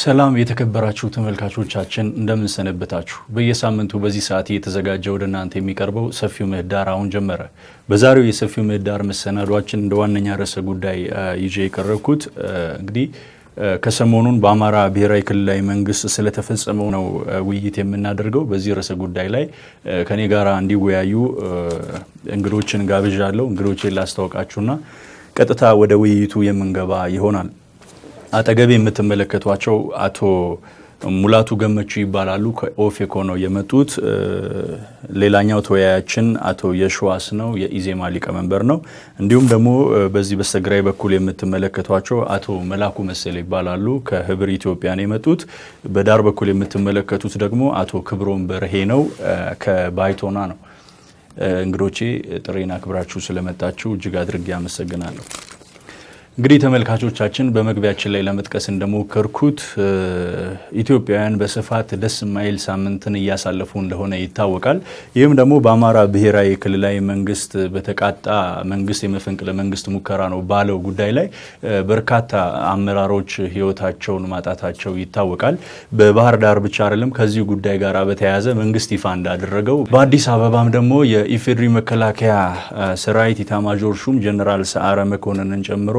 ሰላም የተከበራችሁ ተመልካቾቻችን እንደምን ሰነበታችሁ። በየሳምንቱ በዚህ ሰዓት እየተዘጋጀ ወደ እናንተ የሚቀርበው ሰፊው ምህዳር አሁን ጀመረ። በዛሬው የሰፊው ምህዳር መሰናዷችን እንደ ዋነኛ ርዕሰ ጉዳይ ይዤ የቀረብኩት እንግዲህ ከሰሞኑን በአማራ ብሔራዊ ክልላዊ መንግስት ስለተፈጸመው ነው ውይይት የምናደርገው። በዚህ ርዕሰ ጉዳይ ላይ ከኔ ጋር እንዲወያዩ እንግዶችን ጋብዣለሁ። እንግዶችን ላስታውቃችሁና ቀጥታ ወደ ውይይቱ የምንገባ ይሆናል። አጠገቤ የምትመለከቷቸው አቶ ሙላቱ ገመቹ ይባላሉ። ከኦፌኮ ነው የመጡት። ሌላኛው ተወያያችን አቶ የሸዋስ ነው፣ የኢዜማ ሊቀመንበር ነው። እንዲሁም ደግሞ በዚህ በስተግራይ በኩል የምትመለከቷቸው አቶ መላኩ መሰለ ይባላሉ። ከህብር ኢትዮጵያ ነው የመጡት። በዳር በኩል የምትመለከቱት ደግሞ አቶ ክብሮም በርሄ ነው፣ ከባይቶና ነው። እንግዶቼ ጥሬን አክብራችሁ ስለመጣችሁ እጅግ አድርጌ አመሰግናለሁ። እንግዲህ ተመልካቾቻችን በመግቢያችን ላይ ለመጥቀስ እንደሞከርኩት ኢትዮጵያውያን በስፋት ደስ የማይል ሳምንትን እያሳለፉ እንደሆነ ይታወቃል። ይህም ደግሞ በአማራ ብሔራዊ ክልላዊ መንግስት በተቃጣ መንግስት የመፈንቅለ መንግስት ሙከራ ነው ባለው ጉዳይ ላይ በርካታ አመራሮች ህይወታቸውን ማጣታቸው ይታወቃል። በባህር ዳር ብቻ አይደለም። ከዚሁ ጉዳይ ጋር በተያያዘ መንግስት ይፋ እንዳደረገው በአዲስ አበባም ደግሞ የኢፌዴሪ መከላከያ ሰራዊት ኢታማዦር ሹም ጀኔራል ሰዓረ መኮንንን ጨምሮ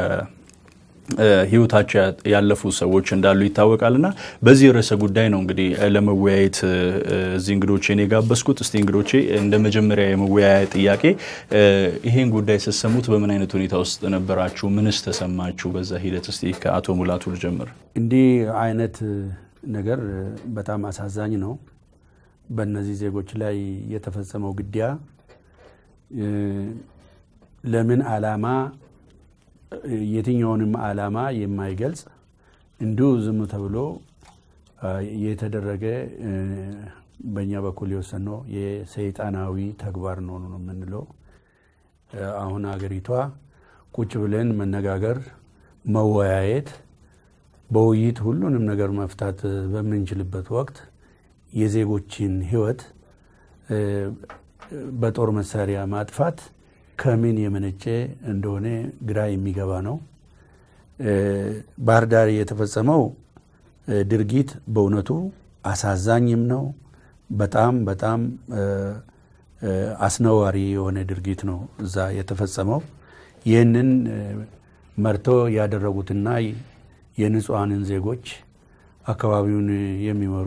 ህይወታቸው ያለፉ ሰዎች እንዳሉ ይታወቃል። እና በዚህ ርዕሰ ጉዳይ ነው እንግዲህ ለመወያየት እዚህ እንግዶቼን የጋበዝኩት። እስቲ እንግዶቼ እንደ መጀመሪያ የመወያያ ጥያቄ ይሄን ጉዳይ ስትሰሙት በምን አይነት ሁኔታ ውስጥ ነበራችሁ? ምንስ ተሰማችሁ? በዛ ሂደት እስቲ ከአቶ ሙላቱ ልጀምር። እንዲህ አይነት ነገር በጣም አሳዛኝ ነው። በእነዚህ ዜጎች ላይ የተፈጸመው ግድያ ለምን ዓላማ የትኛውንም ዓላማ የማይገልጽ እንዲሁ ዝም ተብሎ የተደረገ በእኛ በኩል የወሰነው የሰይጣናዊ ተግባር ነው ነው የምንለው። አሁን አገሪቷ ቁጭ ብለን መነጋገር፣ መወያየት፣ በውይይት ሁሉንም ነገር መፍታት በምንችልበት ወቅት የዜጎችን ሕይወት በጦር መሳሪያ ማጥፋት ከምን የመነጨ እንደሆነ ግራ የሚገባ ነው። ባህር ዳር የተፈጸመው ድርጊት በእውነቱ አሳዛኝም ነው። በጣም በጣም አስነዋሪ የሆነ ድርጊት ነው እዛ የተፈጸመው። ይህንን መርቶ ያደረጉትና የንጹሐንን ዜጎች አካባቢውን የሚመሩ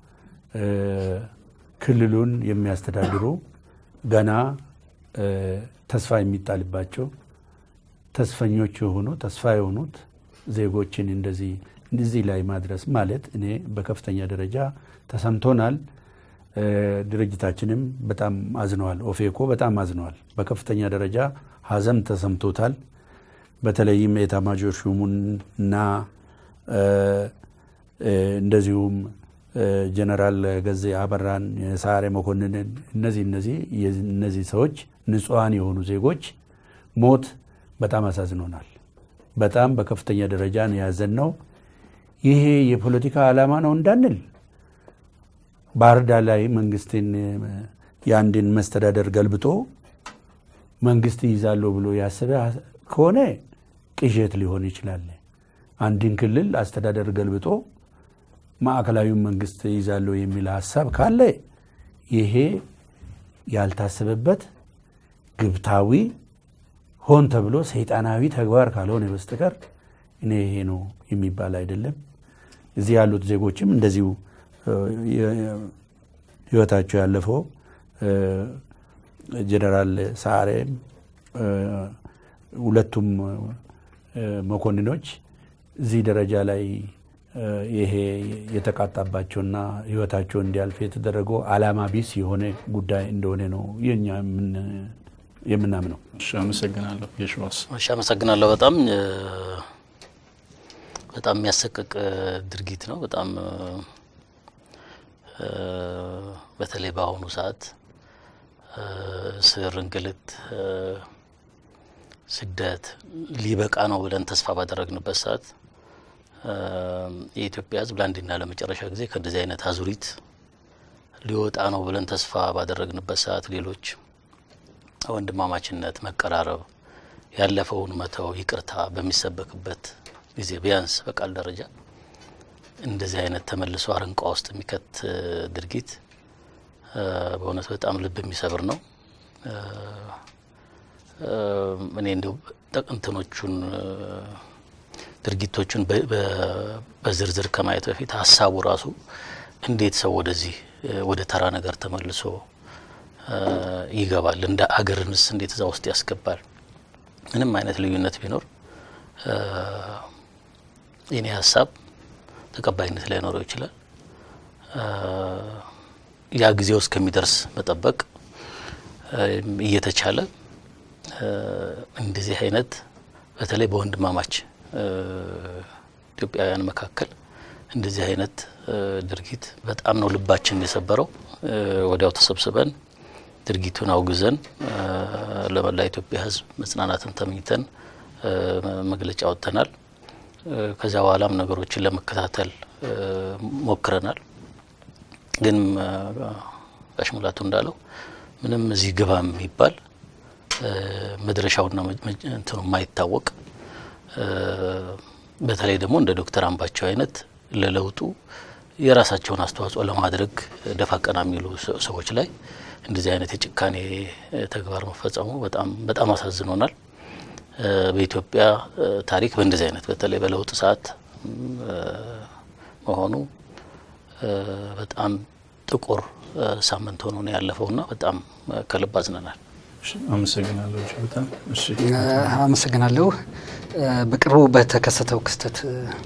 ክልሉን የሚያስተዳድሩ ገና ተስፋ የሚጣልባቸው ተስፈኞች የሆኑ ተስፋ የሆኑት ዜጎችን እንደዚህ እዚህ ላይ ማድረስ ማለት እኔ በከፍተኛ ደረጃ ተሰምቶናል። ድርጅታችንም በጣም አዝነዋል። ኦፌኮ በጣም አዝነዋል። በከፍተኛ ደረጃ ሀዘን ተሰምቶታል። በተለይም የኤታማዦር ሹሙና እንደዚሁም ጀነራል ገዜ አበራን፣ ሰዓረ መኮንንን እነዚህ እነዚህ እነዚህ ሰዎች ንጹሐን የሆኑ ዜጎች ሞት በጣም አሳዝኖናል። በጣም በከፍተኛ ደረጃ ነው ያዘንነው። ይሄ የፖለቲካ ዓላማ ነው እንዳንል ባህር ዳር ላይ መንግስትን የአንድን መስተዳደር ገልብጦ መንግስት ይይዛለሁ ብሎ ያሰበ ከሆነ ቅዠት ሊሆን ይችላል። አንድን ክልል አስተዳደር ገልብጦ ማዕከላዊውን መንግስት ይዛለሁ የሚል ሀሳብ ካለ ይሄ ያልታሰበበት ግብታዊ ሆን ተብሎ ሰይጣናዊ ተግባር ካልሆነ በስተቀር እኔ ይሄ ነው የሚባል አይደለም። እዚህ ያሉት ዜጎችም እንደዚሁ ህይወታቸው ያለፈው ጀነራል ሰዓሬም ሁለቱም መኮንኖች እዚህ ደረጃ ላይ ይሄ የተቃጣባቸውና ህይወታቸው እንዲያልፍ የተደረገው ዓላማ ቢስ የሆነ ጉዳይ እንደሆነ ነው የኛ የምናምነው። አመሰግናለሁ። የሸዋስ እሺ፣ አመሰግናለሁ። በጣም በጣም የሚያሰቅቅ ድርጊት ነው። በጣም በተለይ በአሁኑ ሰዓት ስር፣ እንግልት፣ ስደት ሊበቃ ነው ብለን ተስፋ ባደረግንበት ሰዓት የኢትዮጵያ ሕዝብ ለአንድና ለመጨረሻ ጊዜ ከእንደዚህ አይነት አዙሪት ሊወጣ ነው ብለን ተስፋ ባደረግንበት ሰዓት ሌሎች ወንድማማችነት፣ መቀራረብ፣ ያለፈውን መተው፣ ይቅርታ በሚሰበክበት ጊዜ ቢያንስ በቃል ደረጃ እንደዚህ አይነት ተመልሶ አረንቋ ውስጥ የሚከት ድርጊት በእውነት በጣም ልብ የሚሰብር ነው። እኔ እንዲሁ እንትኖቹን ድርጊቶቹን በዝርዝር ከማየት በፊት ሀሳቡ ራሱ እንዴት ሰው ወደዚህ ወደ ተራ ነገር ተመልሶ ይገባል? እንደ አገርንስ እንዴት እዛ ውስጥ ያስገባል? ምንም አይነት ልዩነት ቢኖር የኔ ሀሳብ ተቀባይነት ላይኖረው ይችላል። ያ ጊዜው እስከሚደርስ መጠበቅ እየተቻለ እንደዚህ አይነት በተለይ በወንድማማች ኢትዮጵያውያን መካከል እንደዚህ አይነት ድርጊት በጣም ነው ልባችን የሰበረው። ወዲያው ተሰብስበን ድርጊቱን አውግዘን ለመላ ኢትዮጵያ ሕዝብ መጽናናትን ተመኝተን መግለጫ ወጥተናል። ከዚያ በኋላም ነገሮችን ለመከታተል ሞክረናል። ግን ጋሽ ሙላቱ እንዳለው ምንም እዚህ ግባ የሚባል መድረሻውና እንትኑ የማይታወቅ በተለይ ደግሞ እንደ ዶክተር አምባቸው አይነት ለለውጡ የራሳቸውን አስተዋጽኦ ለማድረግ ደፋ ቀና የሚሉ ሰዎች ላይ እንደዚህ አይነት የጭካኔ ተግባር መፈጸሙ በጣም በጣም አሳዝኖናል። በኢትዮጵያ ታሪክ በእንደዚህ አይነት በተለይ በለውጥ ሰዓት መሆኑ በጣም ጥቁር ሳምንት ሆኖ ነው ያለፈውና በጣም ከልብ አዝነናል። አመሰግናለሁ። በጣም አመሰግናለሁ። በቅርቡ በተከሰተው ክስተት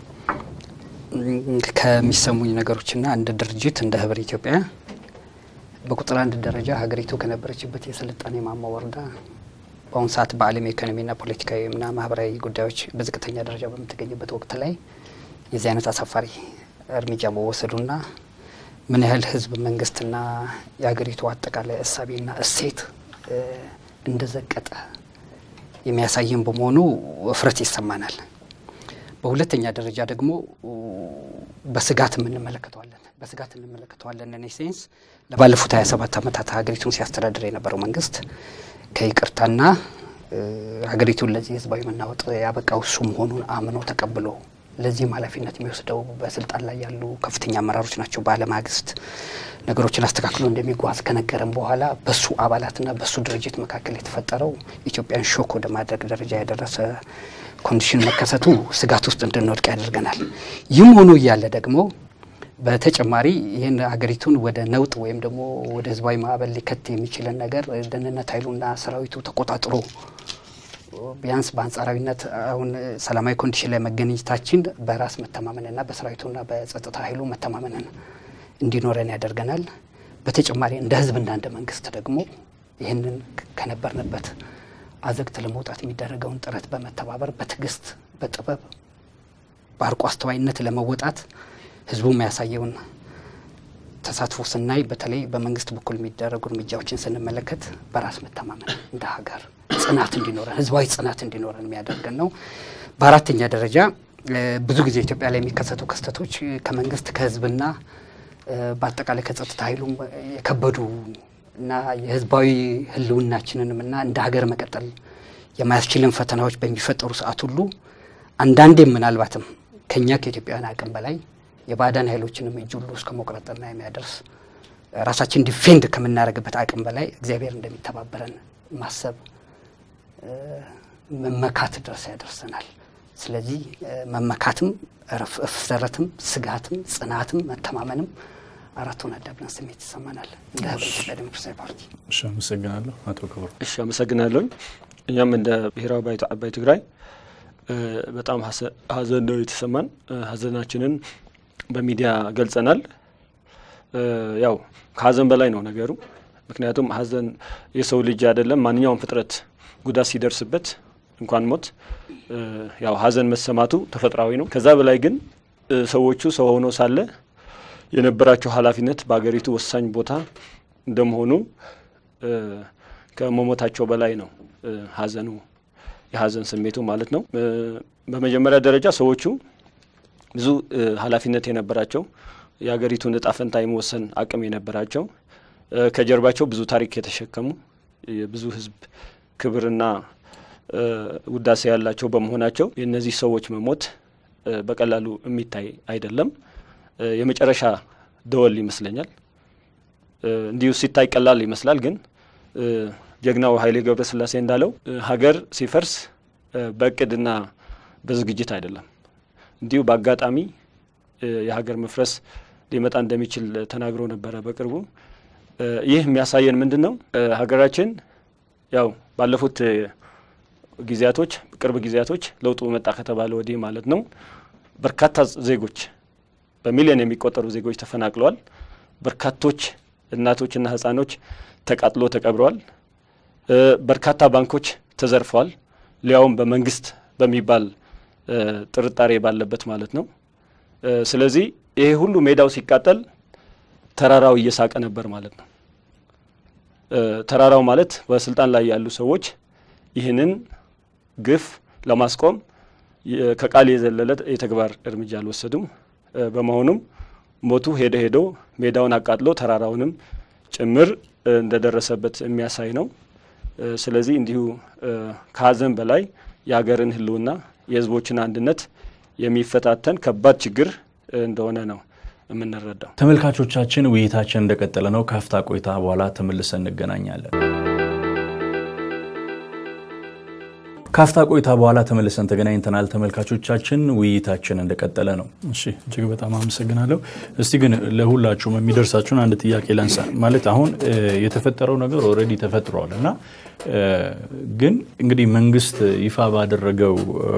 ከሚሰሙኝ ነገሮችና እንደ ድርጅት እንደ ህብር ኢትዮጵያ በቁጥር አንድ ደረጃ ሀገሪቱ ከነበረችበት የስልጣኔ ማማ ወርዳ በአሁኑ ሰዓት በዓለም የኢኮኖሚና ፖለቲካዊና ማህበራዊ ጉዳዮች በዝቅተኛ ደረጃ በምትገኝበት ወቅት ላይ የዚህ አይነት አሳፋሪ እርምጃ መወሰዱና ምን ያህል ህዝብ መንግስትና የሀገሪቱ አጠቃላይ እሳቤና እሴት እንደዘቀጠ የሚያሳየን በመሆኑ እፍረት ይሰማናል። በሁለተኛ ደረጃ ደግሞ በስጋት እንመለከተዋለን በስጋት እንመለከተዋለን። እኔ ሴንስ ለባለፉት ሀያ ሰባት ዓመታት ሀገሪቱን ሲያስተዳድር የነበረው መንግስት ከይቅርታና ሀገሪቱን ለዚህ ህዝባዊ መናወጥ ያበቃው እሱ መሆኑን አምኖ ተቀብሎ ለዚህም ኃላፊነት የሚወስደው በስልጣን ላይ ያሉ ከፍተኛ አመራሮች ናቸው። ባለማግስት ነገሮችን አስተካክሎ እንደሚጓዝ ከነገረን በኋላ በሱ አባላትና በሱ ድርጅት መካከል የተፈጠረው ኢትዮጵያን ሾክ ወደ ማድረግ ደረጃ የደረሰ ኮንዲሽን መከሰቱ ስጋት ውስጥ እንድንወድቅ ያደርገናል። ይህም ሆኖ እያለ ደግሞ በተጨማሪ ይህን ሀገሪቱን ወደ ነውጥ ወይም ደግሞ ወደ ህዝባዊ ማዕበል ሊከት የሚችለን ነገር ደህንነት ኃይሉና ሰራዊቱ ተቆጣጥሮ ቢያንስ በአንጻራዊነት አሁን ሰላማዊ ኮንዲሽን ላይ መገኘታችን በራስ መተማመንና በሰራዊቱና በጸጥታ ኃይሉ መተማመንን እንዲኖረን ያደርገናል። በተጨማሪ እንደ ህዝብና እንደ መንግስት ደግሞ ይህንን ከነበርንበት አዘግት ለመውጣት የሚደረገውን ጥረት በመተባበር በትዕግስት፣ በጥበብ፣ በአርቆ አስተዋይነት ለመወጣት ህዝቡ የሚያሳየውን ተሳትፎ ስናይ በተለይ በመንግስት በኩል የሚደረጉ እርምጃዎችን ስንመለከት በራስ መተማመን እንደ ሀገር ጽናት እንዲኖረን ህዝባዊ ጽናት እንዲኖረን የሚያደርገን ነው። በአራተኛ ደረጃ ብዙ ጊዜ ኢትዮጵያ ላይ የሚከሰቱ ክስተቶች ከመንግስት ከህዝብና በአጠቃላይ ከጸጥታ ኃይሉም የከበዱ እና የህዝባዊ ህልውናችንንም እና እንደ ሀገር መቀጠል የማያስችልን ፈተናዎች በሚፈጠሩ ሰዓት ሁሉ አንዳንዴም ምናልባትም ከኛ ከኢትዮጵያውያን አቅም በላይ የባዕዳን ኃይሎችንም እጅ ሁሉ እስከ መቁረጥና የሚያደርስ ራሳችን ዲፌንድ ከምናደርግበት አቅም በላይ እግዚአብሔር እንደሚተባበረን ማሰብ መመካት ድረስ ያደርሰናል። ስለዚህ መመካትም፣ እፍረትም፣ ስጋትም፣ ጽናትም፣ መተማመንም አራቱን አዳብለን ስሜት ይሰማናል እንደ ህብረ ኢትዮጵያ ዴሞክራሲያዊ ፓርቲ። እሺ፣ አመሰግናለሁ አቶ ክቡር። እሺ፣ አመሰግናለሁኝ። እኛም እንደ ብሔራዊ ባይቶ አባይ ትግራይ በጣም ሀዘን ነው የተሰማን። ሀዘናችንን በሚዲያ ገልጸናል። ያው ከሀዘን በላይ ነው ነገሩ። ምክንያቱም ሀዘን የሰው ልጅ አይደለም ማንኛውም ፍጥረት ጉዳት ሲደርስበት እንኳን ሞት ያው ሀዘን መሰማቱ ተፈጥሯዊ ነው። ከዛ በላይ ግን ሰዎቹ ሰው ሆነው ሳለ የነበራቸው ኃላፊነት በሀገሪቱ ወሳኝ ቦታ እንደመሆኑ ከመሞታቸው በላይ ነው ሀዘኑ የሀዘን ስሜቱ ማለት ነው። በመጀመሪያ ደረጃ ሰዎቹ ብዙ ኃላፊነት የነበራቸው የሀገሪቱን እጣ ፈንታ የመወሰን አቅም የነበራቸው ከጀርባቸው ብዙ ታሪክ የተሸከሙ የብዙ ሕዝብ ክብርና ውዳሴ ያላቸው በመሆናቸው የእነዚህ ሰዎች መሞት በቀላሉ የሚታይ አይደለም። የመጨረሻ ደወል ይመስለኛል። እንዲሁ ሲታይ ቀላል ይመስላል፣ ግን ጀግናው ኃይሌ ገብረስላሴ እንዳለው ሀገር ሲፈርስ በእቅድና በዝግጅት አይደለም፣ እንዲሁ በአጋጣሚ የሀገር መፍረስ ሊመጣ እንደሚችል ተናግሮ ነበረ በቅርቡ። ይህ የሚያሳየን ምንድን ነው? ሀገራችን ያው ባለፉት ጊዜያቶች ቅርብ ጊዜያቶች ለውጡ መጣ ከተባለ ወዲህ ማለት ነው በርካታ ዜጎች በሚሊዮን የሚቆጠሩ ዜጎች ተፈናቅለዋል። በርካቶች እናቶችና ህጻኖች ተቃጥሎ ተቀብረዋል። በርካታ ባንኮች ተዘርፈዋል። ሊያውም በመንግስት በሚባል ጥርጣሬ ባለበት ማለት ነው። ስለዚህ ይሄ ሁሉ ሜዳው ሲቃጠል ተራራው እየሳቀ ነበር ማለት ነው። ተራራው ማለት በስልጣን ላይ ያሉ ሰዎች ይህንን ግፍ ለማስቆም ከቃል የዘለለ የተግባር እርምጃ አልወሰዱም። በመሆኑም ሞቱ ሄደ ሄዶ ሜዳውን አቃጥሎ ተራራውንም ጭምር እንደደረሰበት የሚያሳይ ነው። ስለዚህ እንዲሁ ከሀዘን በላይ የሀገርን ህልውና የህዝቦችን አንድነት የሚፈታተን ከባድ ችግር እንደሆነ ነው የምንረዳው። ተመልካቾቻችን ውይይታችን እንደቀጠለ ነው። ከአፍታ ቆይታ በኋላ ተመልሰን እንገናኛለን። ካፍታ ቆይታ በኋላ ተመልሰን ተገናኝተናል። ተመልካቾቻችን ውይይታችን እንደቀጠለ ነው። እሺ እጅግ በጣም አመሰግናለሁ። እስቲ ግን ለሁላችሁም የሚደርሳችሁን አንድ ጥያቄ ላንሳ። ማለት አሁን የተፈጠረው ነገር ኦልሬዲ ተፈጥሯል እና ግን እንግዲህ መንግስት ይፋ ባደረገው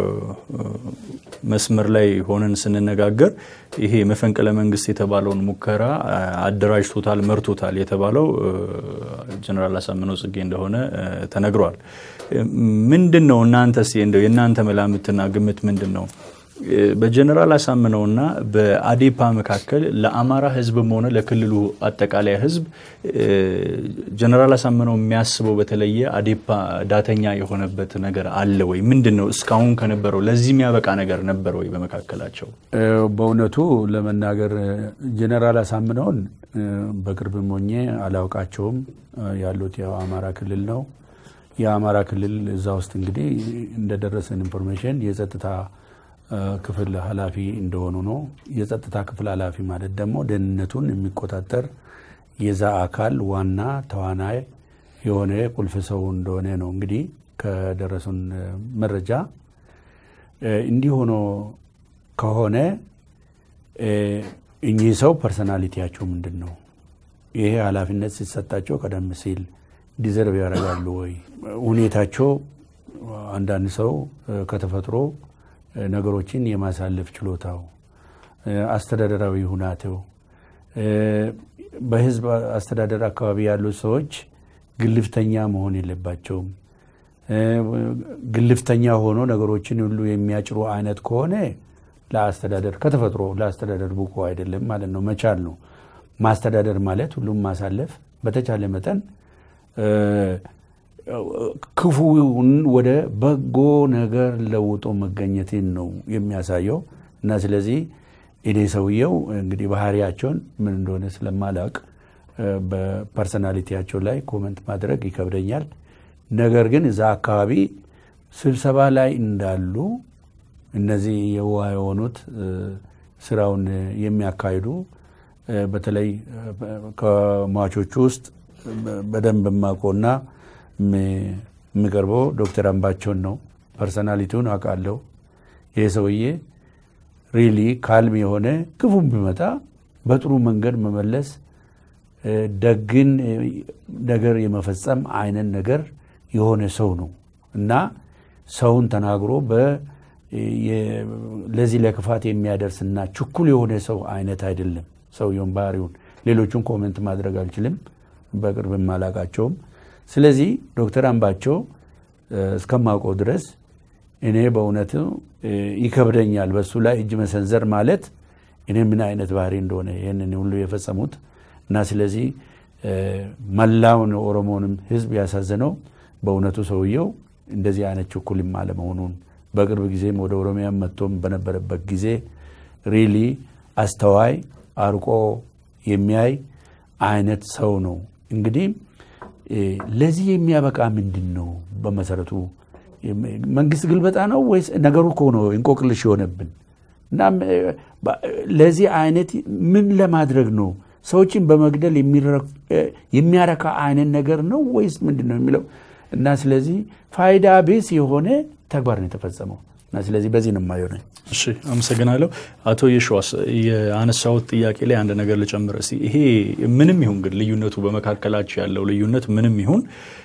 መስመር ላይ ሆነን ስንነጋገር ይሄ መፈንቅለ መንግስት የተባለውን ሙከራ አደራጅቶታል፣ መርቶታል የተባለው ጀነራል አሳምነው ጽጌ እንደሆነ ተነግሯል። ምንድን ነው እናንተ እንደው የእናንተ መላምትና ግምት ምንድን ነው? በጀነራል አሳምነውና በአዴፓ መካከል ለአማራ ህዝብም ሆነ ለክልሉ አጠቃላይ ህዝብ ጀነራል አሳምነው የሚያስበው በተለየ አዴፓ ዳተኛ የሆነበት ነገር አለ ወይ? ምንድን ነው እስካሁን ከነበረው ለዚህ የሚያበቃ ነገር ነበር ወይ በመካከላቸው? በእውነቱ ለመናገር ጀነራል አሳምነውን በቅርብም ሆኜ አላውቃቸውም። ያሉት ያው አማራ ክልል ነው። የአማራ ክልል እዛ ውስጥ እንግዲህ እንደደረሰን ኢንፎርሜሽን የጸጥታ ክፍል ኃላፊ እንደሆኑ ነው። የጸጥታ ክፍል ኃላፊ ማለት ደግሞ ደህንነቱን የሚቆጣጠር የዛ አካል ዋና ተዋናይ የሆነ ቁልፍ ሰው እንደሆነ ነው እንግዲህ ከደረሱን መረጃ። እንዲህ ሆኖ ከሆነ እኚህ ሰው ፐርሰናሊቲያቸው ምንድን ነው? ይሄ ኃላፊነት ሲሰጣቸው ቀደም ሲል ዲዘርቭ ያደርጋሉ ወይ? ሁኔታቸው አንዳንድ ሰው ከተፈጥሮ ነገሮችን የማሳለፍ ችሎታው፣ አስተዳደራዊ ሁናቴው በህዝብ አስተዳደር አካባቢ ያሉት ሰዎች ግልፍተኛ መሆን የለባቸውም። ግልፍተኛ ሆኖ ነገሮችን ሁሉ የሚያጭሩ አይነት ከሆነ ለአስተዳደር ከተፈጥሮ ለአስተዳደር ብቁ አይደለም ማለት ነው። መቻል ነው ማስተዳደር ማለት ሁሉም ማሳለፍ፣ በተቻለ መጠን ክፉውን ወደ በጎ ነገር ለውጦ መገኘትን ነው የሚያሳየው እና ስለዚህ እኔ ሰውየው እንግዲህ ባህሪያቸውን ምን እንደሆነ ስለማላውቅ በፐርሰናሊቲያቸው ላይ ኮመንት ማድረግ ይከብደኛል። ነገር ግን እዛ አካባቢ ስብሰባ ላይ እንዳሉ እነዚህ የውሃ የሆኑት ስራውን የሚያካሂዱ በተለይ ከሟቾቹ ውስጥ በደንብ የማውቀውና የሚቀርበው ዶክተር አምባቸውን ነው። ፐርሰናሊቲውን አውቃለሁ። ይህ ሰውዬ ሪሊ ካልም የሆነ ክፉም ቢመጣ በጥሩ መንገድ መመለስ ደግን ነገር የመፈጸም አይነት ነገር የሆነ ሰው ነው እና ሰውን ተናግሮ ለዚህ ለክፋት የሚያደርስና ችኩል የሆነ ሰው አይነት አይደለም። ሰውየውን ባህሪውን ሌሎቹን ኮሜንት ማድረግ አልችልም፣ በቅርብ አላቃቸውም። ስለዚህ ዶክተር አምባቸው እስከማውቀው ድረስ እኔ በእውነቱ ይከብደኛል በሱ ላይ እጅ መሰንዘር ማለት እኔ ምን አይነት ባህሪ እንደሆነ ይህንን ሁሉ የፈጸሙት እና ስለዚህ መላውን ኦሮሞንም ሕዝብ ያሳዘነው በእውነቱ ሰውየው እንደዚህ አይነት ችኩልም አለመሆኑን በቅርብ ጊዜም ወደ ኦሮሚያ መጥቶም በነበረበት ጊዜ ሪሊ አስተዋይ አርቆ የሚያይ አይነት ሰው ነው። እንግዲህ ለዚህ የሚያበቃ ምንድን ነው? በመሰረቱ መንግስት ግልበጣ ነው ወይስ ነገሩ እኮ ነው እንቆቅልሽ የሆነብን። እና ለዚህ አይነት ምን ለማድረግ ነው? ሰዎችን በመግደል የሚያረካ አይነት ነገር ነው ወይስ ምንድን ነው የሚለው እና ስለዚህ ፋይዳ ቢስ የሆነ ተግባር ነው የተፈጸመው እና ስለዚህ በዚህ ነው የማየው ነኝ። እሺ አመሰግናለሁ። አቶ የሸዋስ የአነሳሁት ጥያቄ ላይ አንድ ነገር ልጨምር እስቲ። ይሄ ምንም ይሁን ግን ልዩነቱ በመካከላቸው ያለው ልዩነት ምንም ይሁን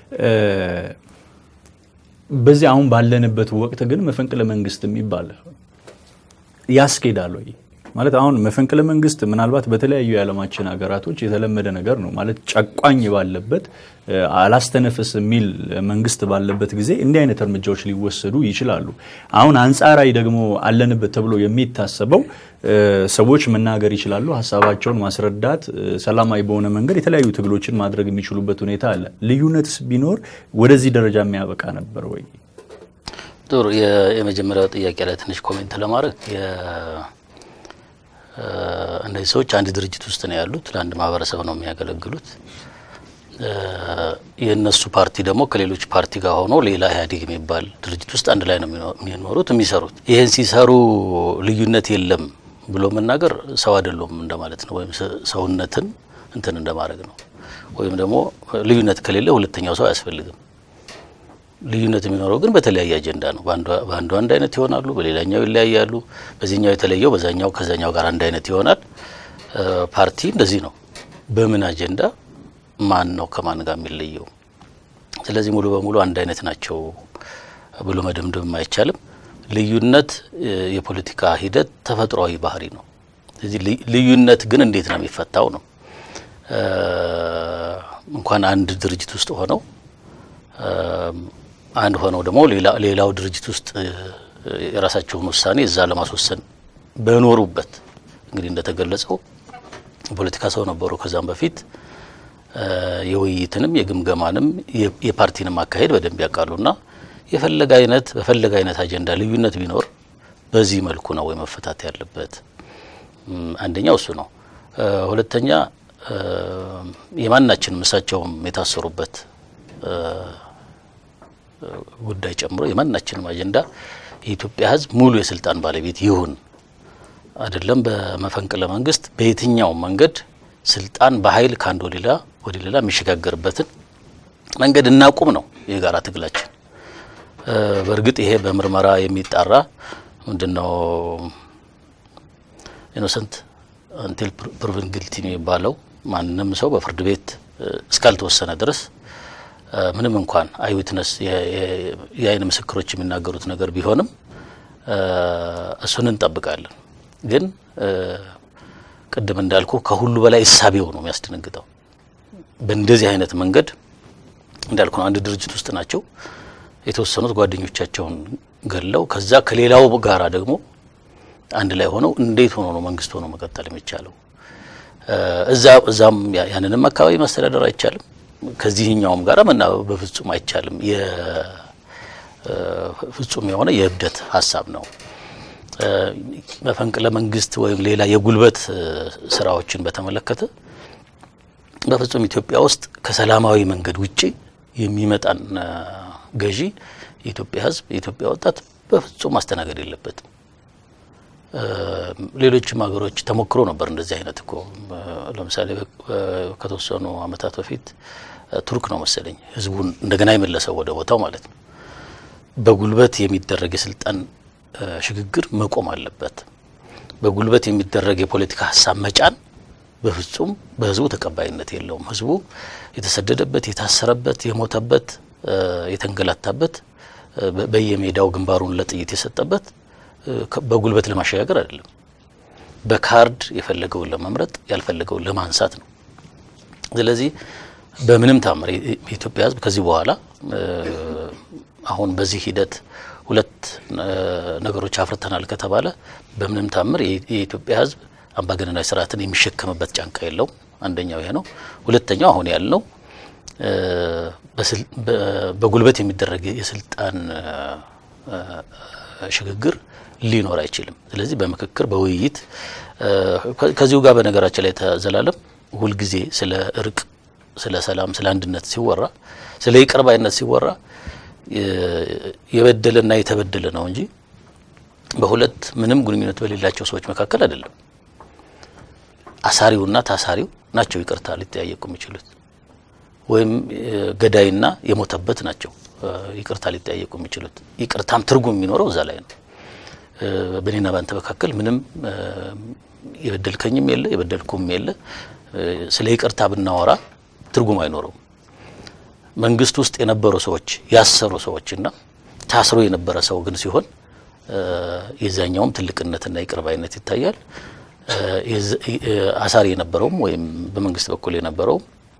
በዚህ አሁን ባለንበት ወቅት ግን መፈንቅለ መንግስት የሚባል ያስኬዳል ወይ? ማለት አሁን መፈንቅለ መንግስት ምናልባት በተለያዩ የዓለማችን ሀገራቶች የተለመደ ነገር ነው። ማለት ጨቋኝ ባለበት አላስተነፍስ የሚል መንግስት ባለበት ጊዜ እንዲህ አይነት እርምጃዎች ሊወሰዱ ይችላሉ። አሁን አንጻራዊ ደግሞ አለንበት ተብሎ የሚታሰበው ሰዎች መናገር ይችላሉ፣ ሀሳባቸውን ማስረዳት፣ ሰላማዊ በሆነ መንገድ የተለያዩ ትግሎችን ማድረግ የሚችሉበት ሁኔታ አለ። ልዩነትስ ቢኖር ወደዚህ ደረጃ የሚያበቃ ነበር ወይ? ጥሩ። የመጀመሪያው ጥያቄ ላይ ትንሽ ኮሜንት ለማድረግ እነዚህ ሰዎች አንድ ድርጅት ውስጥ ነው ያሉት። ለአንድ ማህበረሰብ ነው የሚያገለግሉት። የእነሱ ፓርቲ ደግሞ ከሌሎች ፓርቲ ጋር ሆኖ ሌላ ኢህአዴግ የሚባል ድርጅት ውስጥ አንድ ላይ ነው የሚኖሩት የሚሰሩት። ይህን ሲሰሩ ልዩነት የለም ብሎ መናገር ሰው አይደለም እንደማለት ነው፣ ወይም ሰውነትን እንትን እንደማድረግ ነው። ወይም ደግሞ ልዩነት ከሌለ ሁለተኛው ሰው አያስፈልግም። ልዩነት የሚኖረው ግን በተለያየ አጀንዳ ነው። በአንዱ አንድ አይነት ይሆናሉ፣ በሌላኛው ይለያያሉ። በዚህኛው የተለየው በዛኛው ከዛኛው ጋር አንድ አይነት ይሆናል። ፓርቲ እንደዚህ ነው። በምን አጀንዳ ማን ነው ከማን ጋር የሚለየው? ስለዚህ ሙሉ በሙሉ አንድ አይነት ናቸው ብሎ መደምደም አይቻልም። ልዩነት የፖለቲካ ሂደት ተፈጥሯዊ ባህሪ ነው። ስለዚህ ልዩነት ግን እንዴት ነው የሚፈታው ነው። እንኳን አንድ ድርጅት ውስጥ ሆነው አንድ ሆነው ደግሞ ሌላው ድርጅት ውስጥ የራሳቸውን ውሳኔ እዛ ለማስወሰን በኖሩበት እንግዲህ እንደተገለጸው ፖለቲካ ሰው ነበሩ። ከዛም በፊት የውይይትንም የግምገማንም የፓርቲንም አካሄድ በደንብ ያውቃሉና የፈለገ አይነት በፈለገ አይነት አጀንዳ ልዩነት ቢኖር በዚህ መልኩ ነው ወይ መፈታት ያለበት። አንደኛው እሱ ነው። ሁለተኛ የማናችንም እሳቸውም የታሰሩበት ጉዳይ ጨምሮ የማናችንም አጀንዳ የኢትዮጵያ ሕዝብ ሙሉ የስልጣን ባለቤት ይሁን አይደለም በመፈንቅለ መንግስት በየትኛውም መንገድ ስልጣን በኃይል ከአንድ ወደ ሌላ ወደ ሌላ የሚሸጋገርበትን መንገድ እናቁም ነው የጋራ ትግላችን። በእርግጥ ይሄ በምርመራ የሚጣራ ምንድነው ኢኖሰንት አንቲል ፕሩቭን ግልቲ ነው የሚባለው። ማንም ሰው በፍርድ ቤት እስካልተወሰነ ድረስ ምንም እንኳን አይዊትነስ የአይን ምስክሮች የሚናገሩት ነገር ቢሆንም እሱን እንጠብቃለን። ግን ቅድም እንዳልኩ ከሁሉ በላይ እሳቤው ነው የሚያስደነግጠው። በእንደዚህ አይነት መንገድ እንዳልኩ ነው። አንድ ድርጅት ውስጥ ናቸው የተወሰኑት ጓደኞቻቸውን ገለው ከዛ ከሌላው ጋራ ደግሞ አንድ ላይ ሆነው እንዴት ሆኖ ነው መንግስት ሆኖ መቀጠል የሚቻለው? እዛ እዛም ያንንም አካባቢ ማስተዳደር አይቻልም። ከዚህኛውም ጋር መናበብ በፍጹም አይቻልም። ፍጹም የሆነ የእብደት ሀሳብ ነው። መፈንቅለ መንግስት ወይም ሌላ የጉልበት ስራዎችን በተመለከተ በፍጹም ኢትዮጵያ ውስጥ ከሰላማዊ መንገድ ውጪ የሚመጣን ገዢ የኢትዮጵያ ሕዝብ የኢትዮጵያ ወጣት በፍጹም ማስተናገድ የለበትም። ሌሎችም ሀገሮች ተሞክሮ ነበር እንደዚህ አይነት እኮ ለምሳሌ ከተወሰኑ ዓመታት በፊት ቱርክ ነው መሰለኝ ህዝቡን እንደገና የመለሰው ወደ ቦታው ማለት ነው። በጉልበት የሚደረግ የስልጣን ሽግግር መቆም አለበት። በጉልበት የሚደረግ የፖለቲካ ሀሳብ መጫን በፍጹም በህዝቡ ተቀባይነት የለውም። ህዝቡ የተሰደደበት፣ የታሰረበት፣ የሞተበት፣ የተንገላታበት፣ በየሜዳው ግንባሩን ለጥይት የሰጠበት በጉልበት ለማሸጋገር አይደለም። በካርድ የፈለገውን ለመምረጥ ያልፈለገውን ለማንሳት ነው። ስለዚህ በምንም ታምር የኢትዮጵያ ህዝብ ከዚህ በኋላ አሁን በዚህ ሂደት ሁለት ነገሮች አፍርተናል ከተባለ በምንም ታምር የኢትዮጵያ ህዝብ አምባገነናዊ ስርዓትን የሚሸከምበት ጫንቃ የለውም። አንደኛው ይሄ ነው። ሁለተኛው አሁን ያልነው በጉልበት የሚደረግ የስልጣን ሽግግር ሊኖር አይችልም። ስለዚህ በምክክር በውይይት ከዚሁ ጋር በነገራችን ላይ ተዘላለም ሁልጊዜ ስለ እርቅ፣ ስለ ሰላም፣ ስለ አንድነት ሲወራ ስለ ይቅር ባይነት ሲወራ የበደለና የተበደለ ነው እንጂ በሁለት ምንም ግንኙነት በሌላቸው ሰዎች መካከል አይደለም። አሳሪውና ታሳሪው ናቸው ይቅርታ ሊጠያየቁ የሚችሉት ወይም ገዳይና የሞተበት ናቸው ይቅርታ ሊጠያየቁ የሚችሉት። ይቅርታም ትርጉም የሚኖረው እዛ ላይ ነው። በእኔና ባንተ መካከል ምንም የበደልከኝም የለ የበደልኩም የለ። ስለ ይቅርታ ብናወራ ትርጉም አይኖረውም። መንግስት ውስጥ የነበሩ ሰዎች ያሰሩ ሰዎችና ታስሮ የነበረ ሰው ግን ሲሆን የዛኛውም ትልቅነትና ይቅር ባይነት ይታያል። አሳሪ የነበረውም ወይም በመንግስት በኩል የነበረውም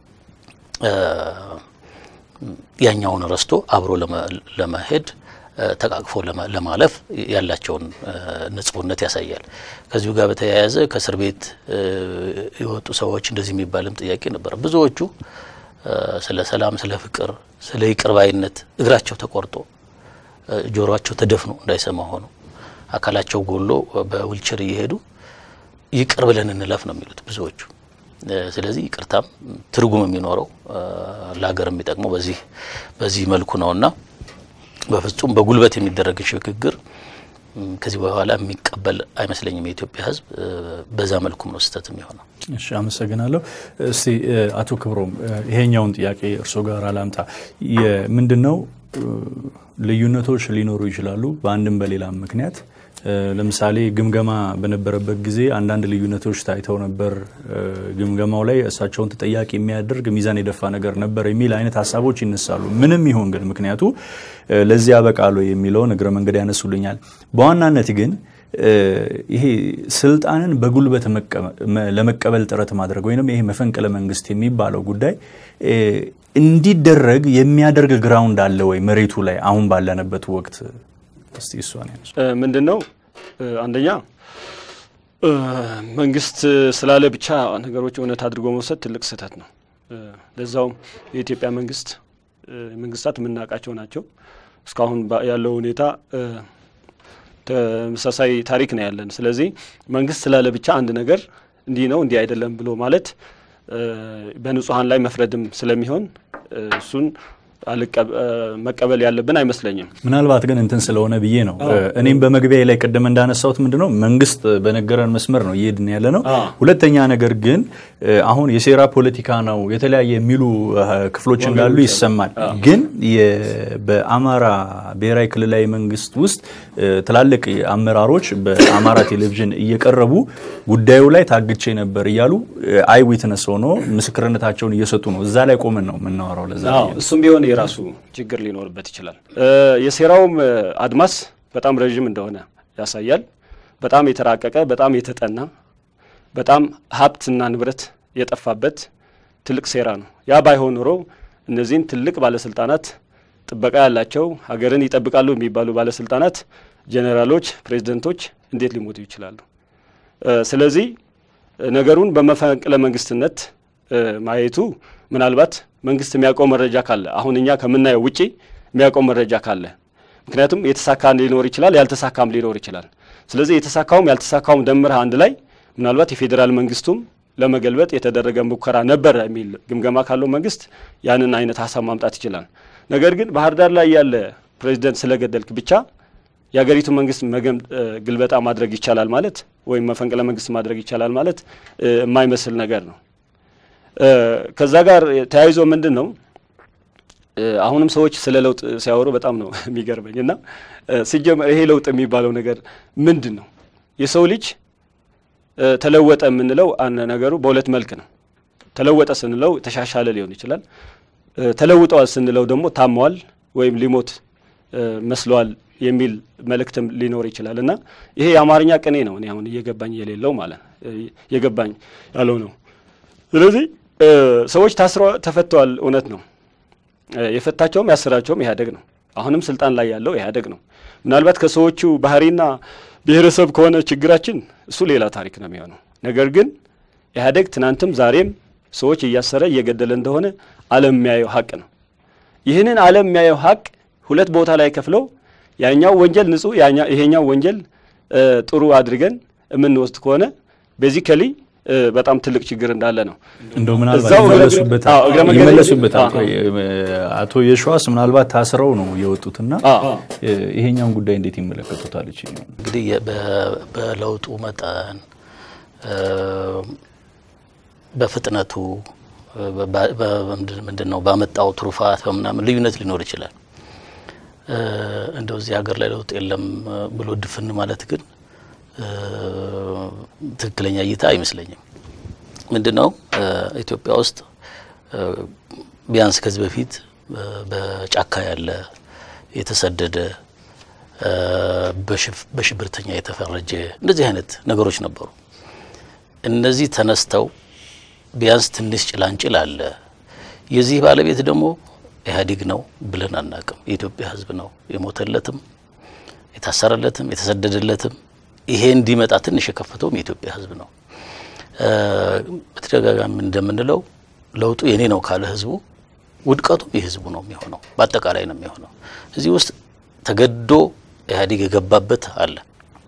ያኛውን ረስቶ አብሮ ለመሄድ ተቃቅፎ ለማለፍ ያላቸውን ንጹህነት ያሳያል። ከዚሁ ጋር በተያያዘ ከእስር ቤት የወጡ ሰዎች እንደዚህ የሚባልም ጥያቄ ነበረ። ብዙዎቹ ስለ ሰላም፣ ስለ ፍቅር፣ ስለ ይቅር ባይነት እግራቸው ተቆርጦ ጆሮአቸው ተደፍኖ እንዳይሰማ ሆኖ አካላቸው ጎሎ በዊልቸር እየሄዱ ይቅር ብለን እንለፍ ነው የሚሉት ብዙዎቹ። ስለዚህ ይቅርታም ትርጉም የሚኖረው ለሀገር የሚጠቅመው በዚህ በዚህ መልኩ ነውና በፍጹም በጉልበት የሚደረግ ሽግግር ከዚህ በኋላ የሚቀበል አይመስለኝም የኢትዮጵያ ሕዝብ። በዛ መልኩም ነው ስህተት የሚሆነው። እሺ፣ አመሰግናለሁ። እስቲ አቶ ክብሮም ይሄኛውን ጥያቄ እርስዎ ጋር አላምጣ። ምንድን ነው ልዩነቶች ሊኖሩ ይችላሉ በአንድም በሌላም ምክንያት ለምሳሌ ግምገማ በነበረበት ጊዜ አንዳንድ ልዩነቶች ታይተው ነበር። ግምገማው ላይ እሳቸውን ተጠያቂ የሚያደርግ ሚዛን የደፋ ነገር ነበር የሚል አይነት ሀሳቦች ይነሳሉ። ምንም ይሁን ግን ምክንያቱ ለዚህ ያበቃሉ የሚለውን እግረ መንገድ ያነሱልኛል። በዋናነት ግን ይሄ ስልጣንን በጉልበት ለመቀበል ጥረት ማድረግ ወይም ይሄ መፈንቅለ መንግስት የሚባለው ጉዳይ እንዲደረግ የሚያደርግ ግራውንድ አለ ወይ መሬቱ ላይ አሁን ባለንበት ወቅት? እስቲ እሷን ያነሱ። ምንድን ነው አንደኛ መንግስት ስላለ ብቻ ነገሮች እውነት አድርጎ መውሰድ ትልቅ ስህተት ነው። ለዛውም የኢትዮጵያ መንግስት መንግስታት የምናውቃቸው ናቸው። እስካሁን ያለው ሁኔታ ተመሳሳይ ታሪክ ነው ያለን። ስለዚህ መንግስት ስላለ ብቻ አንድ ነገር እንዲህ ነው እንዲህ አይደለም ብሎ ማለት በንጹሀን ላይ መፍረድም ስለሚሆን እሱን መቀበል ያለብን አይመስለኝም። ምናልባት ግን እንትን ስለሆነ ብዬ ነው። እኔም በመግቢያ ላይ ቅድም እንዳነሳሁት ምንድን ነው መንግስት በነገረን መስመር ነው እየሄድን ያለ ነው። ሁለተኛ ነገር ግን አሁን የሴራ ፖለቲካ ነው የተለያየ የሚሉ ክፍሎች እንዳሉ ይሰማል። ግን በአማራ ብሔራዊ ክልላዊ መንግስት ውስጥ ትላልቅ አመራሮች በአማራ ቴሌቪዥን እየቀረቡ ጉዳዩ ላይ ታግቼ ነበር እያሉ አይ ዊትነስ ሆኖ ምስክርነታቸውን እየሰጡ ነው። እዛ ላይ ቆመን ነው የምናወራው። ለዛ እሱም ቢሆን የራሱ ችግር ሊኖርበት ይችላል። የሴራውም አድማስ በጣም ረዥም እንደሆነ ያሳያል። በጣም የተራቀቀ፣ በጣም የተጠና፣ በጣም ሀብትና ንብረት የጠፋበት ትልቅ ሴራ ነው። ያ ባይሆን ኖሮ እነዚህን ትልቅ ባለስልጣናት ጥበቃ ያላቸው ሀገርን ይጠብቃሉ የሚባሉ ባለስልጣናት፣ ጄኔራሎች፣ ፕሬዚደንቶች እንዴት ሊሞቱ ይችላሉ? ስለዚህ ነገሩን በመፈንቅለ መንግስትነት ማየቱ ምናልባት መንግስት የሚያውቀው መረጃ ካለ አሁን እኛ ከምናየው ውጪ የሚያውቀው መረጃ ካለ ምክንያቱም የተሳካ ሊኖር ይችላል፣ ያልተሳካም ሊኖር ይችላል። ስለዚህ የተሳካውም ያልተሳካውም ደምረህ አንድ ላይ ምናልባት የፌዴራል መንግስቱም ለመገልበጥ የተደረገ ሙከራ ነበረ የሚል ግምገማ ካለው መንግስት ያንን አይነት ሀሳብ ማምጣት ይችላል። ነገር ግን ባህር ዳር ላይ ያለ ፕሬዚደንት ስለገደልክ ብቻ የሀገሪቱ መንግስት ግልበጣ ማድረግ ይቻላል ማለት ወይም መፈንቅለ መንግስት ማድረግ ይቻላል ማለት የማይመስል ነገር ነው። ከዛ ጋር ተያይዞ ምንድን ነው አሁንም ሰዎች ስለ ለውጥ ሲያወሩ በጣም ነው የሚገርመኝ እና ሲጀመር ይሄ ለውጥ የሚባለው ነገር ምንድን ነው? የሰው ልጅ ተለወጠ የምንለው ነገሩ በሁለት መልክ ነው። ተለወጠ ስንለው ተሻሻለ ሊሆን ይችላል። ተለውጠዋል ስንለው ደግሞ ታመዋል ወይም ሊሞት መስለዋል የሚል መልእክትም ሊኖር ይችላል እና ይሄ የአማርኛ ቅኔ ነው። እኔ አሁን እየገባኝ የሌለው ማለት እየገባኝ ያለው ነው። ስለዚህ ሰዎች ታስረው ተፈተዋል፣ እውነት ነው። የፈታቸውም ያሰራቸውም ኢህአዴግ ነው። አሁንም ስልጣን ላይ ያለው ኢህአዴግ ነው። ምናልባት ከሰዎቹ ባህሪና ብሔረሰብ ከሆነ ችግራችን እሱ ሌላ ታሪክ ነው የሚሆነው። ነገር ግን ኢህአዴግ ትናንትም ዛሬም ሰዎች እያሰረ እየገደለ እንደሆነ ዓለም የሚያየው ሀቅ ነው። ይህንን ዓለም የሚያየው ሀቅ ሁለት ቦታ ላይ ከፍለው ያኛው ወንጀል ንጹህ፣ ይሄኛው ወንጀል ጥሩ አድርገን የምንወስድ ከሆነ ቤዚካሊ በጣም ትልቅ ችግር እንዳለ ነው። እንደው ምናልባት እዛው እግረ- ይመለሱበታል አዎ፣ እግረ መንገድ- ይመለሱበታል። አዎ። ቆይ፣ አቶ የሸዋስ ምናልባት ታስረው ነው የወጡትና አዎ። ይሄኛውን ጉዳይ እንዴት ይመለከቱታል? እቺ እንግዲህ የ- በ- በለውጡ መጠን እ፣ በፍጥነቱ በ- በ- በምንድን- ምንድን ነው ባመጣው ትሩፋት በምናምን ልዩነት ሊኖር ይችላል። እ፣ እንደው እዚህ ሀገር ላይ ለውጥ የለም እ፣ ብሎ ድፍን ማለት ግን እ፣ ትክክለኛ እይታ አይመስለኝም። ምንድን ነው እ፣ ኢትዮጵያ ውስጥ እ፣ ቢያንስ ከዚህ በፊት እ፣ በጫካ ያለ የተሰደደ እ፣ በሽፍ- በሽብርተኛ የተፈረጀ እንደዚህ አይነት ነገሮች ነበሩ። እነዚህ ተነስተው ቢያንስ ትንሽ ጭላንጭል አለ። የዚህ ባለቤት ደግሞ ኢህአዴግ ነው ብለን አናቅም። የኢትዮጵያ ሕዝብ ነው የሞተለትም የታሰረለትም የተሰደደለትም ይሄ እንዲመጣ ትንሽ የከፈተውም የኢትዮጵያ ሕዝብ ነው። እ፣ በተደጋጋሚ እንደምንለው ለውጡ የኔ ነው ካለ ሕዝቡ ውድቀቱም የሕዝቡ ነው የሚሆነው፣ በአጠቃላይ ነው የሚሆነው። እዚህ ውስጥ ተገዶ ኢህአዴግ የገባበት አለ።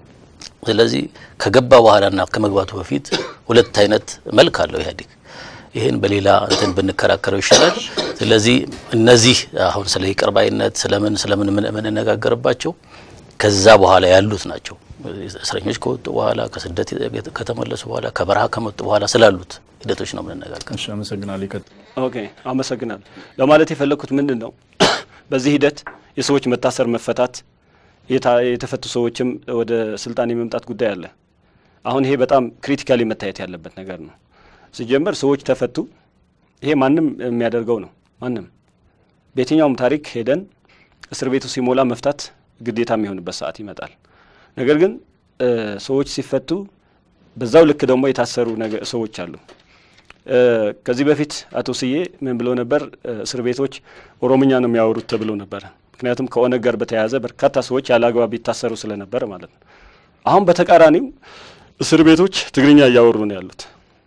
ስለዚህ ከገባ በኋላና ከመግባቱ በፊት ሁለት አይነት መልክ አለው ኢህአዴግ። ይህን በሌላ እንትን ብንከራከረው ይሻላል። ስለዚህ እነዚህ አሁን ስለ ይቅር ባይነት ስለምን ስለምን ምን- የምንነጋገርባቸው ከዛ በኋላ ያሉት ናቸው። እስረኞች ከወጡ በኋላ ከስደት ከተመለሱ በኋላ ከበረሃ ከመጡ በኋላ ስላሉት ሂደቶች ነው የምንነጋገር። እሺ፣ አመሰግናለሁ። ይቀጥል። ኦኬ አመሰግናለሁ። ለማለት የፈለግኩት ምንድን ነው በዚህ ሂደት የሰዎች መታሰር፣ መፈታት፣ የታ- የተፈቱ ሰዎችም ወደ ስልጣን የመምጣት ጉዳይ አለ። አሁን ይሄ በጣም ክሪቲካሊ መታየት ያለበት ነገር ነው። ሲጀመር ሰዎች ተፈቱ። ይሄ ማንም የሚያደርገው ነው። ማንም በየትኛውም ታሪክ ሄደን እስር ቤቱ ሲሞላ መፍታት ግዴታ የሚሆንበት ሰዓት ይመጣል። ነገር ግን እ፣ ሰዎች ሲፈቱ በዛው ልክ ደግሞ የታሰሩ ነገ- ሰዎች አሉ። እ፣ ከዚህ በፊት አቶ ስዬ ምን ብሎ ነበር? እ፣ እስር ቤቶች ኦሮምኛ ነው የሚያወሩት ተብሎ ነበረ። ምክንያቱም ከኦነግ ጋር በተያያዘ በርካታ ሰዎች ያለ አግባብ ይታሰሩ ስለነበረ ማለት ነው። አሁን በተቃራኒው እስር ቤቶች ትግርኛ እያወሩ ነው ያሉት።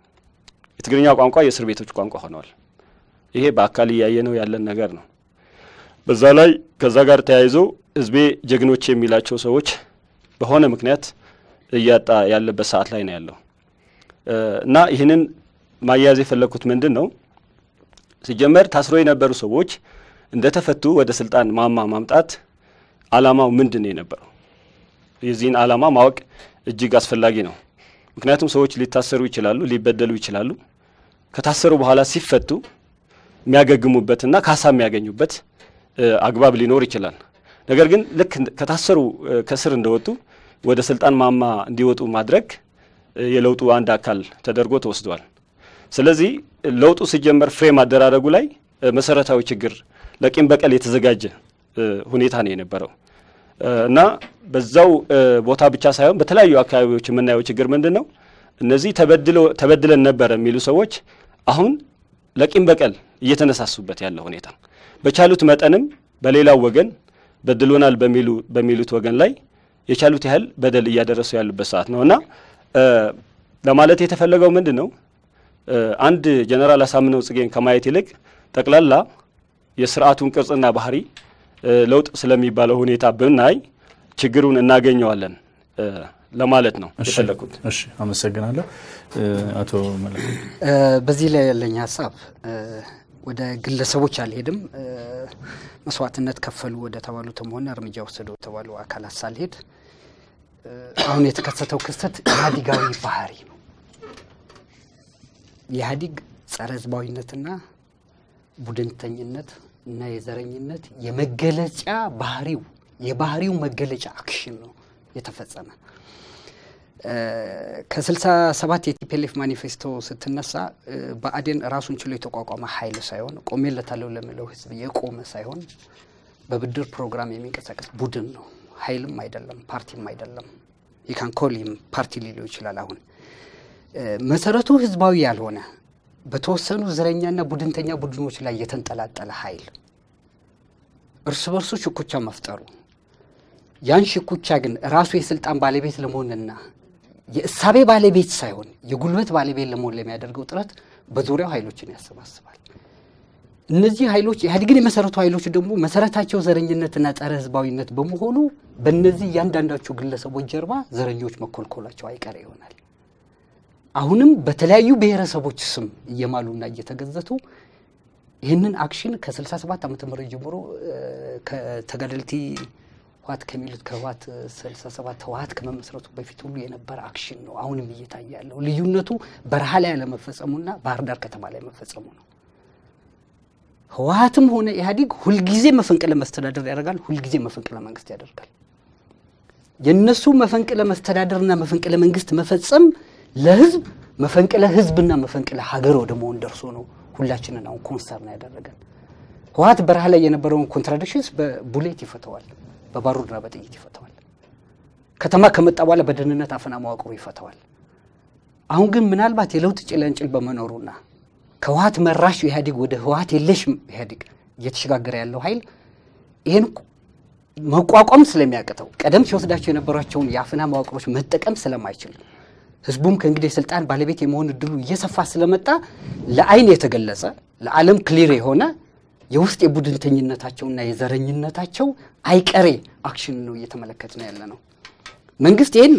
የትግርኛ ቋንቋ የእስር ቤቶች ቋንቋ ሆነዋል። ይሄ በአካል እያየ ነው ያለን ነገር ነው። በዛ ላይ ከዛ ጋር ተያይዞ ህዝቤ ጀግኖች የሚላቸው ሰዎች በሆነ ምክንያት እያጣ ያለበት ሰዓት ላይ ነው ያለው እ፣ እና ይህንን ማያያዝ የፈለግኩት ምንድን ነው ሲጀመር ታስሮ የነበሩ ሰዎች እንደተፈቱ ወደ ስልጣን ማማ ማምጣት አላማው ምንድን ነው የነበረው? የዚህን አላማ ማወቅ እጅግ አስፈላጊ ነው። ምክንያቱም ሰዎች ሊታሰሩ ይችላሉ፣ ሊበደሉ ይችላሉ። ከታሰሩ በኋላ ሲፈቱ የሚያገግሙበትና ካሳ የሚያገኙበት እ፣ አግባብ ሊኖር ይችላል። ነገር ግን ልክ እንደ- ከታሰሩ እ፣ ከስር እንደወጡ ወደ ስልጣን ማማ እንዲወጡ ማድረግ እ፣ የለውጡ አንድ አካል ተደርጎ ተወስዷል። ስለዚህ ለውጡ ሲጀመር ፍሬም አደራረጉ ላይ እ፣ መሰረታዊ ችግር ለቂም በቀል የተዘጋጀ እ፣ ሁኔታ ነው የነበረው እ፣ እና በዛው እ፣ ቦታ ብቻ ሳይሆን በተለያዩ አካባቢዎች የምናየው ችግር ምንድን ነው? እነዚህ ተበድሎ ተበድለን ነበረ የሚሉ ሰዎች አሁን ለቂም በቀል እየተነሳሱበት ያለው ሁኔታ በቻሉት መጠንም በሌላው ወገን በድሎናል በሚሉ በሚሉት ወገን ላይ የቻሉት ያህል በደል እያደረሱ ያሉበት ሰዓት ነው እና እ፣ ለማለት የተፈለገው ምንድን ነው እ፣ አንድ ጀነራል አሳምነው ጽጌን ከማየት ይልቅ ጠቅላላ የስርዓቱን ቅርጽና ባህሪ እ፣ ለውጥ ስለሚባለው ሁኔታ ብናይ ችግሩን እናገኘዋለን እ፣ ለማለት ነው እሺ፣ የፈለግኩት። እሺ፣ አመሰግናለሁ። እ፣ አቶ መለክ እ፣ በዚህ ላይ ያለኝ ሀሳብ እ፣ ወደ ግለሰቦች አልሄድም። እ፣ መስዋዕትነት ከፈሉ ወደ ተባሉትም ሆነ እርምጃ ወሰዱ የተባሉ አካላት ሳልሄድ እ፣ አሁን የተከሰተው ክስተት ኢህአዴጋዊ ባህሪ ነው። የኢህአዴግ ጸረ ህዝባዊነትና ቡድንተኝነት እና የዘረኝነት የመገለጫ ባህሪው የባህሪው መገለጫ አክሽን ነው የተፈጸመ። ከስልሳ ሰባት የቲፒኤልኤፍ ማኒፌስቶ ስትነሳ እ፣ ብአዴን ራሱን ችሎ የተቋቋመ ኃይል ሳይሆን ቆሜለታለሁ ለሚለው ህዝብ የቆመ ሳይሆን በብድር ፕሮግራም የሚንቀሳቀስ ቡድን ነው። ኃይልም አይደለም፣ ፓርቲም አይደለም። የካንኮሊም ፓርቲ ሊለው ይችላል። አሁን እ፣ መሰረቱ ህዝባዊ ያልሆነ በተወሰኑ ዘረኛና ቡድንተኛ ቡድኖች ላይ የተንጠላጠለ ኃይል እርስ በርሱ ሽኩቻ መፍጠሩ ያን ሽኩቻ ግን ራሱ የስልጣን ባለቤት ለመሆንና የእሳቤ ባለቤት ሳይሆን የጉልበት ባለቤት ለመሆን ለሚያደርገው ጥረት በዙሪያው ኃይሎችን ያሰባስባል። እነዚህ ኃይሎች ኢህአዴግን የመሰረቱ ኃይሎች ደግሞ መሰረታቸው ዘረኝነትና ጸረ ህዝባዊነት በመሆኑ በእነዚህ እያንዳንዳቸው ግለሰቦች ጀርባ ዘረኞች መኮልኮላቸው አይቀር ይሆናል። አሁንም በተለያዩ ብሔረሰቦች ስም እየማሉና እየተገዘቱ ይህንን አክሽን ከ67 ዓመተ ምህረት ጀምሮ ከተጋደልቲ ህወሓት ከሚሉት ከህወሓት 67 ህወሓት ከመመስረቱ በፊት ሁሉ የነበረ አክሽን ነው። አሁንም እየታየ ያለው ልዩነቱ በረሃ ላይ ያለመፈጸሙና ባህር ዳር ከተማ ላይ መፈጸሙ ነው። ህወሓትም ሆነ ኢህአዴግ ሁልጊዜ መፈንቅለ መስተዳደር ያደርጋል፣ ሁልጊዜ መፈንቅለ መንግስት ያደርጋል። የእነሱ መፈንቅለ መስተዳደርና መፈንቅለ መንግስት መፈጸም ለህዝብ መፈንቅለ ህዝብና መፈንቅለ ሀገር ወደ መሆን ደርሶ ነው ሁላችንን አሁን ኮንሰርን ያደረገን። ህወሓት በረሃ ላይ የነበረውን ኮንትራዲክሽንስ በቡሌት ይፈተዋል፣ በባሩድና በጥይት ይፈተዋል። ከተማ ከመጣ በኋላ በደህንነት አፈና መዋቅሩ ይፈተዋል። አሁን ግን ምናልባት የለውጥ ጭላንጭል በመኖሩና ከህወሓት መራሽ ኢህአዴግ ወደ ህወሓት የለሽ ኢህአዴግ እየተሸጋገረ ያለው ኃይል ይህን መቋቋም ስለሚያቅተው ቀደም ሲወስዳቸው የነበሯቸውን የአፈና መዋቅሮች መጠቀም ስለማይችል ህዝቡም ከእንግዲህ የስልጣን ባለቤት የመሆን እድሉ እየሰፋ ስለመጣ ለአይን የተገለጸ ለዓለም ክሊር የሆነ የውስጥ የቡድንተኝነታቸውና የዘረኝነታቸው አይቀሬ አክሽን ነው እየተመለከት ነው ያለ ነው። መንግስት ይህን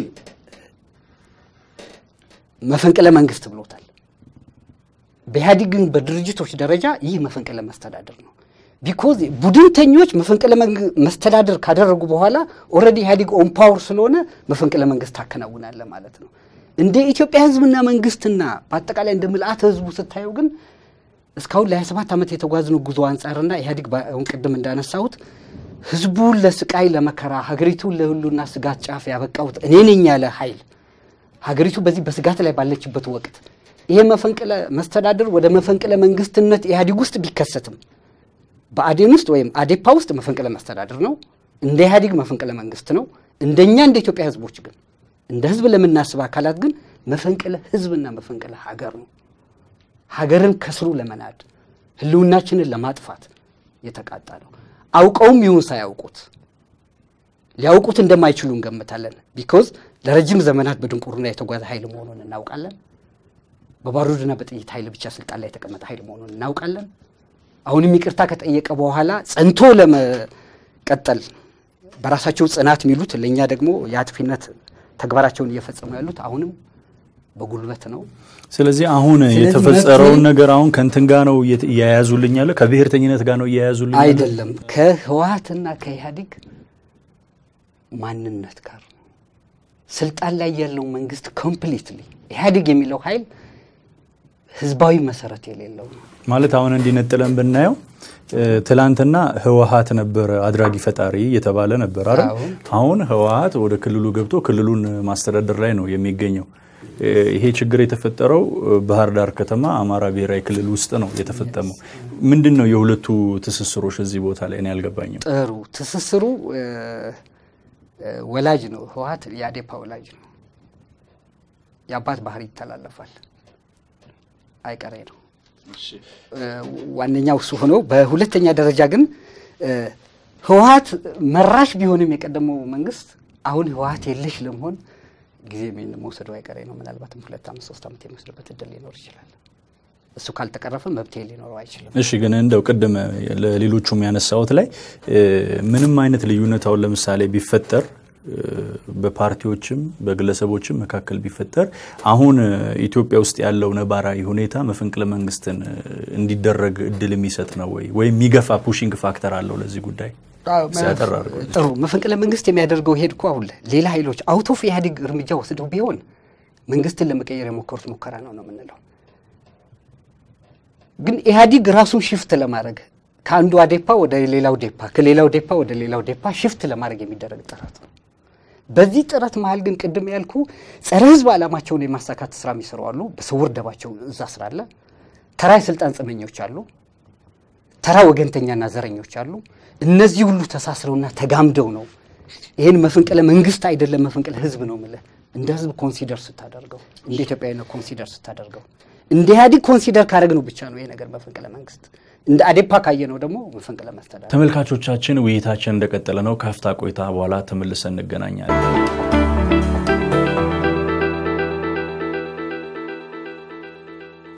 መፈንቅለ መንግስት ብሎታል። በኢህአዴግ ግን በድርጅቶች ደረጃ ይህ መፈንቅለ መስተዳደር ነው። ቢኮዝ ቡድንተኞች መፈንቅለ መስተዳደር ካደረጉ በኋላ ኦልሬዲ ኢህአዴግ ኦን ፓወር ስለሆነ መፈንቅለ መንግስት ታከናውናለ ማለት ነው። እንደ ኢትዮጵያ ህዝብና መንግስትና በአጠቃላይ እንደ ምልአተ ህዝቡ ስታየው ግን እስካሁን ለ27 ዓመት የተጓዝነው ጉዞ አንጻርና ኢህአዴግ አሁን ቅድም እንዳነሳሁት ህዝቡን ለስቃይ ለመከራ ሀገሪቱን ለሁሉና ስጋት ጫፍ ያበቃሁት እኔ ነኝ ያለ ኃይል ሀገሪቱ በዚህ በስጋት ላይ ባለችበት ወቅት ይሄ መፈንቅለ መስተዳድር ወደ መፈንቅለ መንግስትነት ኢህአዴግ ውስጥ ቢከሰትም በአዴን ውስጥ ወይም አዴፓ ውስጥ መፈንቅለ መስተዳድር ነው። እንደ ኢህአዴግ መፈንቅለ መንግስት ነው። እንደኛ እንደ ኢትዮጵያ ህዝቦች ግን እንደ ህዝብ ለምናስብ አካላት ግን መፈንቅለ ህዝብና መፈንቅለ ሀገር ነው። ሀገርን ከስሩ ለመናድ ህልውናችንን ለማጥፋት የተቃጣ ነው። አውቀውም ይሁን ሳያውቁት ሊያውቁት እንደማይችሉ እንገምታለን። ቢኮዝ ለረጅም ዘመናት በድንቁርና የተጓዘ ኃይል መሆኑን እናውቃለን። በባሩድና በጥይት ኃይል ብቻ ስልጣን ላይ የተቀመጠ ኃይል መሆኑን እናውቃለን። አሁንም ይቅርታ ከጠየቀ በኋላ ጸንቶ ለመቀጠል በራሳቸው ጽናት የሚሉት ለእኛ ደግሞ የአጥፊነት ተግባራቸውን እየፈጸሙ ያሉት አሁንም በጉልበት ነው። ስለዚህ አሁን የተፈጸረውን ነገር አሁን ከእንትን ጋር ነው እያያዙልኝ ያለ ከብሔርተኝነት ጋር ነው እያያዙልኝ ያለ አይደለም፣ ከህወሓትና ከኢህአዴግ ማንነት ጋር ነው። ስልጣን ላይ ያለው መንግስት ኮምፕሊትሊ ኢህአዴግ የሚለው ኃይል ህዝባዊ መሰረት የሌለው ነው። ማለት አሁን እንዲነጥለን ብናየው ትላንትና ህወሓት ነበረ አድራጊ ፈጣሪ እየተባለ ነበር አይደል? አሁን ህወሓት ወደ ክልሉ ገብቶ ክልሉን ማስተዳደር ላይ ነው የሚገኘው። ይሄ ችግር የተፈጠረው ባህር ዳር ከተማ አማራ ብሔራዊ ክልል ውስጥ ነው የተፈጸመው። ምንድን ነው የሁለቱ ትስስሮች እዚህ ቦታ ላይ እኔ አልገባኝም። ጥሩ ትስስሩ ወላጅ ነው። ህወሓት የአዴፓ ወላጅ ነው። የአባት ባህሪ ይተላለፋል፣ አይቀሬ ነው። ዋነኛው እሱ ሆኖ በሁለተኛ ደረጃ ግን ህወሓት መራሽ ቢሆንም የቀደመው መንግስት አሁን ህወሓት የለሽ ለመሆን ጊዜ መውሰዱ አይቀሬ ነው። ምናልባትም ሁለት ዓመት ሶስት ዓመት የሚወስድበት እድል ሊኖር ይችላል። እሱ ካልተቀረፈ መብት ሊኖረው አይችልም። እሺ፣ ግን እንደው ቅድም ለሌሎቹም ያነሳሁት ላይ ምንም አይነት ልዩነት አሁን ለምሳሌ ቢፈጠር በፓርቲዎችም በግለሰቦችም መካከል ቢፈጠር አሁን ኢትዮጵያ ውስጥ ያለው ነባራዊ ሁኔታ መፈንቅለ መንግስትን እንዲደረግ እድል የሚሰጥ ነው ወይ ወይም የሚገፋ ፑሽንግ ፋክተር አለው ለዚህ ጉዳይ? ጥሩ መፈንቅለ መንግስት የሚያደርገው ሄድ እኮ አሁን ሌላ ኃይሎች አውት ኦፍ ኢህአዴግ እርምጃ ወስደው ቢሆን መንግስትን ለመቀየር የሞከሩት ሙከራ ነው ነው የምንለው። ግን ኢህአዴግ ራሱን ሽፍት ለማድረግ ከአንዱ አዴፓ ወደ ሌላው ዴፓ ከሌላው ዴፓ ወደ ሌላው ዴፓ ሽፍት ለማድረግ የሚደረግ ጥረት ነው። በዚህ ጥረት መሀል ግን ቅድም ያልኩ ጸረ ህዝብ ዓላማቸውን የማሳካት ስራ የሚሰሩ አሉ። በስውር ደባቸው እዛ ስራ አለ። ተራ የስልጣን ጽመኞች አሉ። ተራ ወገንተኛና ዘረኞች አሉ። እነዚህ ሁሉ ተሳስረውና ተጋምደው ነው ይህን መፈንቅለ መንግስት አይደለም መፈንቅለ ህዝብ ነው የምልህ። እንደ ህዝብ ኮንሲደር ስታደርገው፣ እንደ ኢትዮጵያዊነት ኮንሲደር ስታደርገው፣ እንደ ኢህአዴግ ኮንሲደር ካደረግነው ብቻ ነው ይሄ ነገር መፈንቅለ መንግስት እንደ አዴፓ ካየ ነው ደግሞ መፈንቅለ መስተዳድር። ተመልካቾቻችን ውይይታችን እንደቀጠለ ነው። ከሀፍታ ቆይታ በኋላ ተመልሰን እንገናኛለን።